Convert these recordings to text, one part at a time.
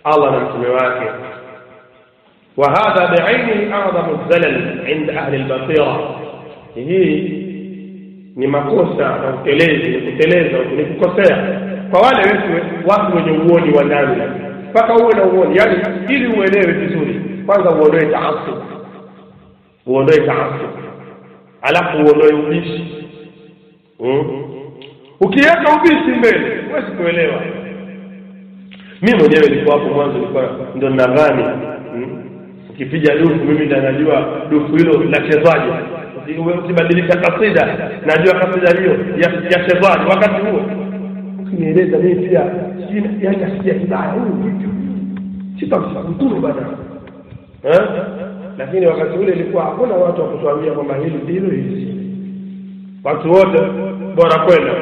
Allah na mtume wake وهذا بعينه أعظم الزلل عند أهل البصيرة hii ni makosa na utelezi ni kuteleza ni kukosea kwa wale wetu watu wenye uoni wa ndani mpaka uwe na uoni yani ili uelewe vizuri kwanza uondoe taasub uondoe taasub alafu uondoe ubishi hmm? ukiweka ubishi mbele huwezi kuelewa mi mwenyewe nilikuwa hapo mwanzo nilikuwa ndo nadhani hmm? ukipiga dufu mimi ndo najua dufu hilo linachezwaje ukibadilisha kasida najua kasida hiyo yachezwaje wakati huo ukinieleza mimi pia yani asikia kibaya huyu vipi sitamsakuturu bana lakini wakati ule ilikuwa hakuna watu wa kutuambia kwamba hili ndilo hili watu wote bora kwenda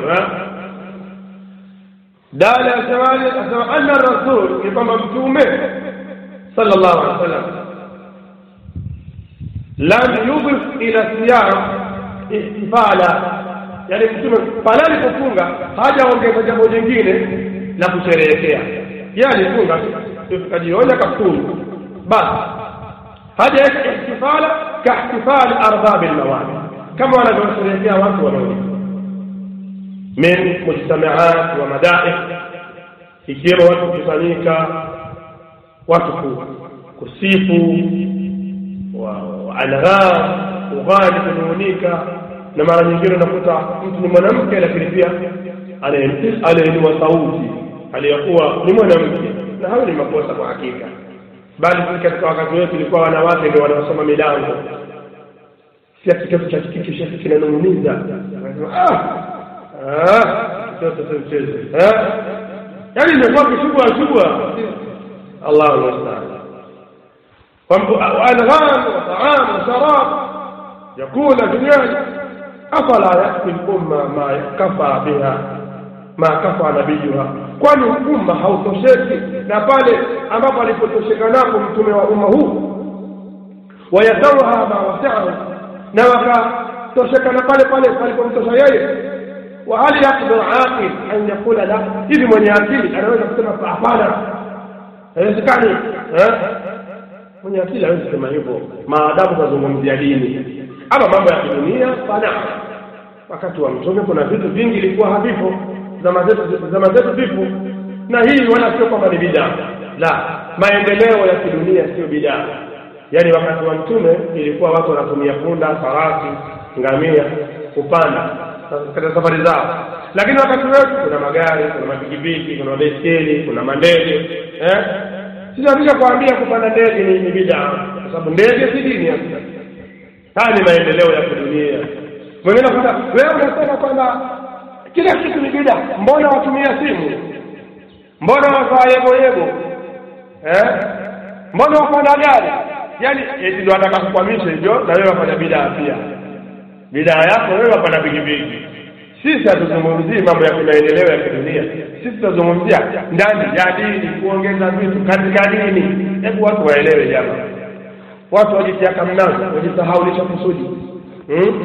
dala asemaje asema anna rasul ni kwamba mtume sallallahu alaihi wasallam lam yudhif ila siyam ihtifala yani mtume pale alipofunga hajaongeza jambo jingine la kusherehekea yeye alifunga tukajionya kafunga basi haja ihtifala kaihtifali ardhabi lmawali kama wanavyosherehekea watu wanaolia min mujtamaat wa madaih ikiwemo watu kukusanyika watu kusifu angham ughani kunung'unika na mara nyingine unakuta mtu ni mwanamke lakini pia anainua sauti aliyokuwa ni mwanamke na hayo ni makosa kwa hakika bali sisi katika wakati wetu ilikuwa wanawake ndio wanaosoma milango si ati kitabu cha kike shekhe kinanung'uniza kitoto cha mchezo yaani imekuwa kishubwa shubwa allahu mustaan وأنغام وطعام وشراب يكون دنياي أفلا يكفي الأمة ما كفى بها ما كفى نبيها kwani umma hautosheki na pale ambapo alipotosheka napo mtume wa umma huu wayadauha ma wasiahu na wakatosheka na pale pale palipomtosha yeye wa hal yaqdiru aqil an yaqula la hivi mwenye akili anaweza kusema hapana haiwezekani mwenye akili hawezi kusema hivyo maadamu kazungumzia dini ama mambo ya kidunia fana wakati wa mtume kuna vitu vingi ilikuwa havipo zama zetu zama zetu vipo na hii wala sio kwamba ni bidaa la maendeleo ya kidunia sio bidaa yaani wakati wa mtume ilikuwa watu wanatumia punda farasi ngamia kupanda katika safari zao lakini wakati wetu kuna magari kuna mapikipiki kuna baiskeli kuna mandege eh? sinakuja kuambia kupanda ndege ni, ni bidaa kwa sababu ndege si dini ya haya ni maendeleo ya kidunia mwingine kwamba wewe unasema kwamba kila kitu ni bidaa mbona watumia simu mbona wavaa yebo yebo eh? mbona wapanda gari yaani eti ndo ataka kukwamisha hivyo na wewe wafanya bidaa pia bidaa yako wewe wapanda pikipiki sisi hatuzungumzii mambo ya kimaendeleo ya kidunia sisi tunazungumzia ndani ya dini kuongeza vitu katika dini hebu watu waelewe jama watu wajitiaka mnazo wajisahaulisha kusudi hmm?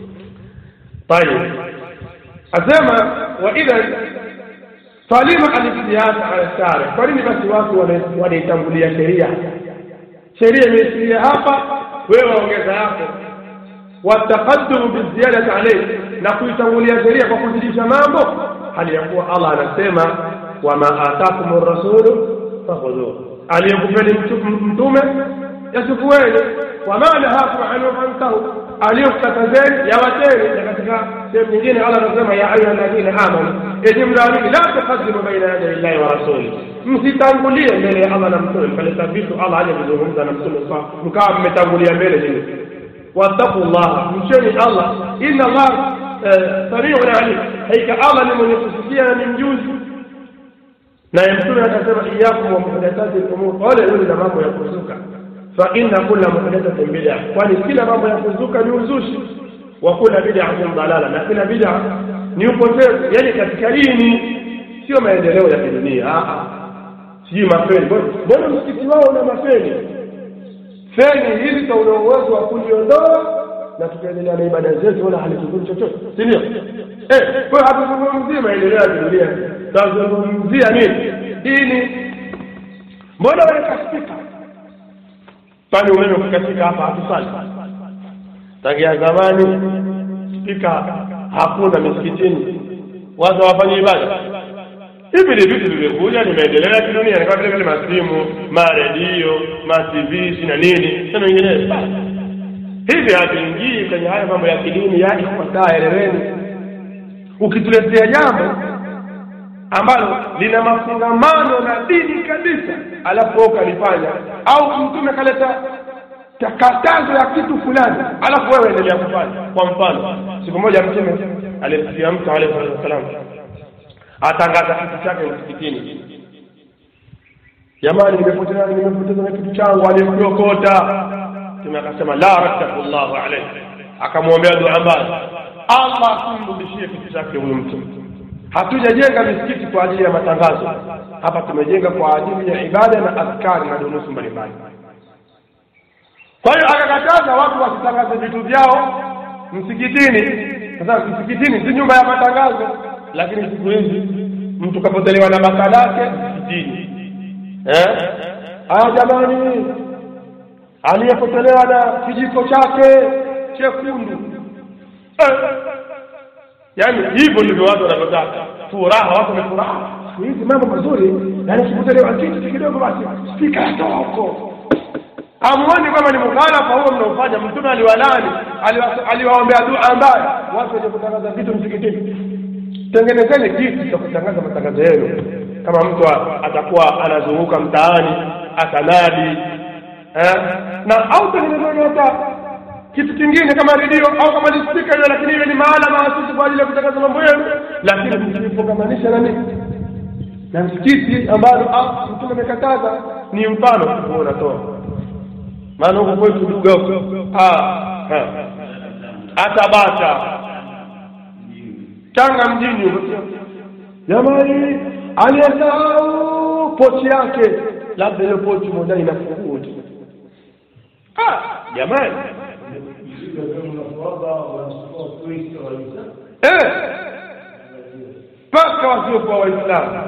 tayib asema wa idhan falima alistiyasa ala shari kwa nini basi watu wanaitangulia sheria sheria imeisilia hapa wewe waongeza yako wataqaddumu biziyadati alayhi na kuitangulia sheria kwa kuzidisha mambo hali ya kuwa Allah anasema wama atakum rasulu fakhudhuhu aliyekupeni mtume yasufueni wama nahakum anhu fantahu aliyokatazeni yawateni na katika sehemu nyingine Allah anasema ya ayuha alladhina amanu enyi mnaamini la tuqaddimu baina yaday llahi wa rasuli msitangulie mbele ya Allah na mtume kaleta vitu Allah aje kuzungumza na mtume mkawa mmetangulia mbele nini wattaqu llaha mcheni Allah inna Allah samiun alim haika Allah ni mwenye kusikia na ni mjuzi naye mtume akasema iyakum wa muhdathati lumur ole yule na mambo ya kuzuka fa inna kulla muhdathatin bid'a kwani kila mambo ya kuzuka ni uzushi wa kula bid'atin dalala na kila bid'a ni upotevu yani katika dini sio maendeleo ya kidunia sijui mafeni mbona msikiti wao una mafeni feni hili tauna uwezo wa kuliondoa na tukaendelea na ibada zetu wala halituzuri chochote si ndio eh kwa hatuzungumzii maendeleo ya kidunia tunazungumzia nini dini mbona waweka spika kwani umeme ukikatika hapa hatusali tangia zamani spika hakuna misikitini watu hawafanye ibada hivi ni vitu vimekuja ni maendeleo ya kidunia ni kama vile vile masimu maredio matv na nini na mengineyo hivi hatuingii kwenye haya mambo ya kidini ya ifuataa eleweni ukituletea jambo ambalo lina mafungamano na dini kabisa alafu wewe ukalifanya au mtume kaleta katazo ya kitu fulani alafu wewe endelea kufanya kwa mfano siku moja mtume alimsikia mtu alayhi salatu wasalam atangaza kitu chake msikitini jamani nimepoteza nimepoteza na kitu changu alikiokota mtume akasema la raddahu llahu alayhi akamwombea dua mbaya allah asimrudishie kitu chake huyu mtu hatujajenga misikiti kwa ajili ya matangazo hapa tumejenga kwa ajili ya ibada na askari na dunusu mbalimbali kwa hiyo akakataza watu wasitangaze vitu vyao msikitini sasa msikitini si nyumba ya matangazo lakini siku hizi mtu kapotelewa na baka lake msikitini eh aya jamani aliyepotelewa na kijiko chake chekundu eh. yaani hivyo ndivyo watu wanavyotaka furaha watu wamefuraha siku hizi mambo mazuri yaani ukipotelewa kitu kidogo basi spika yatoa huko hamuoni kwamba ni mukhalafa huo mnaofanya mtume aliwalani aliwaombea dua ambayo watu wenye kutangaza vitu msikitini tengenezeni kitu cha kutangaza matangazo yenu kama mtu atakuwa anazunguka mtaani atanadi eh? na au tengenezeni hata kitu kingine kama redio au kama ni spika hiyo lakini iwe ni mahala maasusi kwa ajili ya kutangaza mambo yenu lakini msifungamanisha na nini na msikiti ambalo mtume amekataza ni mfano huo unatoa maana huko kwetu duga huko hata bata tanga mjini huko jamani aliyesahau pochi yake labda ile pochi moja ina funguo tu jamani mpaka wasiokuwa waislamu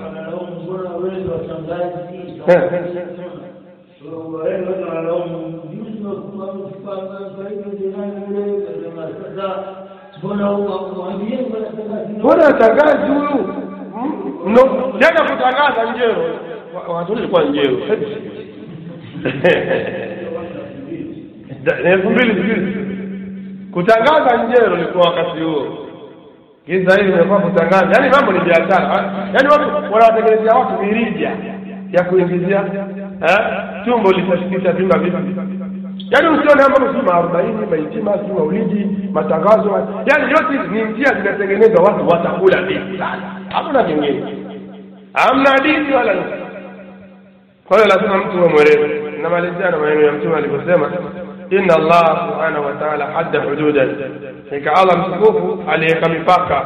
mbona atangazi huyu jana kutangaza njero watu ilikuwa njero elfu mbili sijui kutangaza njero ilikuwa wakati huo giza hili imekuwa kutangaza yaani mambo ni biashara yaani watu wanawatengenezea watu mirija ya kuingizia tumbo litavimba vipi yaani usione mambo si maarobaini maitima si maulidi matangazo yaani yote ni njia zinatengenezwa watu watakula dini hamna vingine hamna dini wala kwa hiyo lazima mtu uwe mwerevu namalizia na maneno ya mtume alivyosema inna allah subhanahu wa taala hadda hududan ika allah mtukufu aliweka mipaka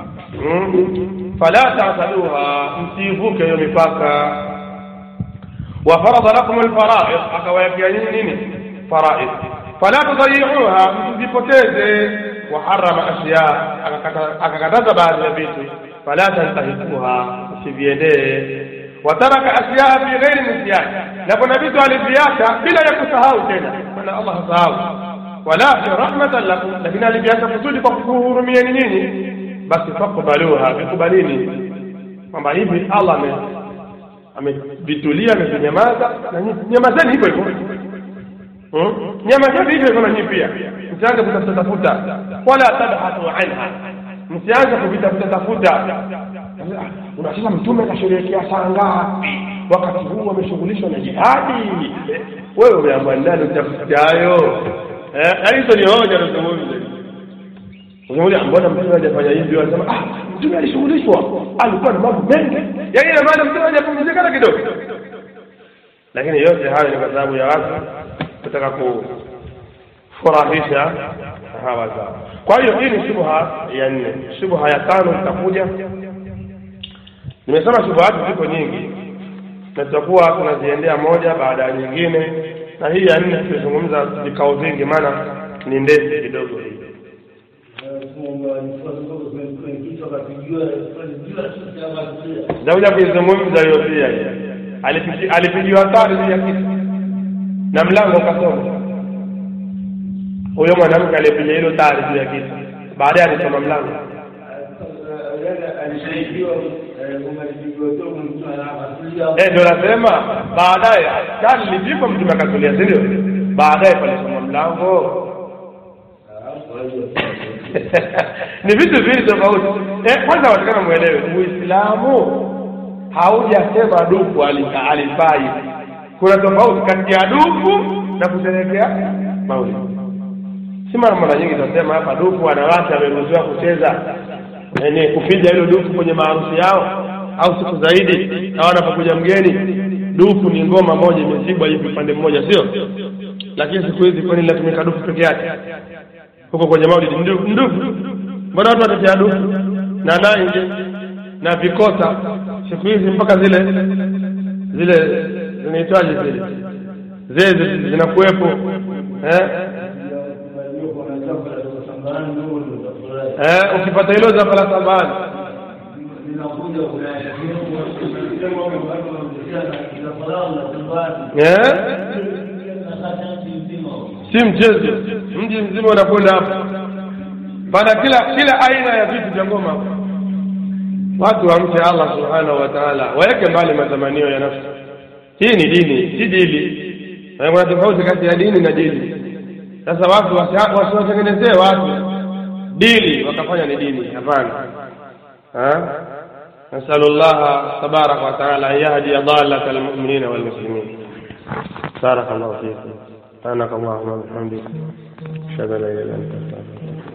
fala tasaduha msiivuke hiyo mipaka وفرض لكم الفرائض akawawekea nyinyi nini faraid fala tudayiuha msizipoteze waharama ashya akakataza baadhi ya vitu fala tantahikuha msiviendee wataraka ashyaa fi ghairi nisyan na kuna vitu aliviacha bila ya kusahau tena maana allah hasahau wala fi rahmatan lakum lakini aliviacha kusudi kwa kukuhurumieni nyinyi basi fakbaluha vikubalini kwamba hivi allah amevitulia amevinyamaza na nyamazeni hivyo hivyo nyamazeni hivyo hivyo na nyinyi pia msianze kutafuta tafuta wala tabhatu anha msianze kuvitafuta tafuta unasema mtume kasherehekea saa ngapi wakati huu wameshughulishwa na jihadi wewe umeamua nani utafuta hayo yaani hizo ni hoja nazungumza unamuuliza mbona mtume hajafanya hivi anasema ah mtume alishughulishwa alikuwa na mambo mengi yaani ina maana mtume hajapumzika hata kidogo lakini yote hayo ni kwa sababu ya watu kutaka kufurahisha hawa zao kwa hiyo hii ni shubha ya nne shubha ya tano itakuja nimesema shubhati ziko nyingi na tutakuwa tunaziendea moja baada ya nyingine na hii ya nne tutazungumza vikao vingi maana ni ndefu kidogo hii nitakuja kuizungumza hiyo pia alipigi- alipigiwa tari juu ya kitu na mlango ukasoma huyo mwanamke aliyepiga hilo tari juu ya kitu baadaye alisoma mlango alisaidiwa umalipigiwa tomo mtu anapasulia Eh, ndio nasema baadaye tari lilipigwa mtume akatulia si ndio baadaye palisoma mlango ni vitu viwili tofauti eh, kwanza watakana mwelewe uislamu haujasema dufu ali- alifai kuna tofauti kati ya dufu na kusherehekea maulidi si mara mara nyingi tunasema hapa dufu wanawake wameruhusiwa kucheza yani kupiga hilo dufu kwenye maharusi yao au siku zaidi au anapokuja mgeni dufu ni ngoma moja imezibwa hivi upande mmoja sio lakini siku hizi kwani linatumika dufu peke yake huko kwenye maulidi ndu- ndufu mbona watu watatia dufu na nange na vikota siku hizi mpaka zile zile zinaitwaje zile zile zinakuwepo eh? Eh, ukipata hilo za fala sabani eh? si mchezo mji mzima unakwenda hapo pana kila kila aina ya vitu vya ngoma hapo. watu wamche allah subhanahu wa taala waweke mbali matamanio ya nafsi hii ni dini si dili Na kuna tofauti kati ya dini na dini sasa watu wasi- wasiwatengenezee watu dini wakafanya ni dini hapana ها؟ نسأل الله تبارك وتعالى أن يهدي ضالة المؤمنين والمسلمين بارك الله فيكم سبحانك اللهم وبحمدك أشهد أن لا إله إلا أنت أستغفرك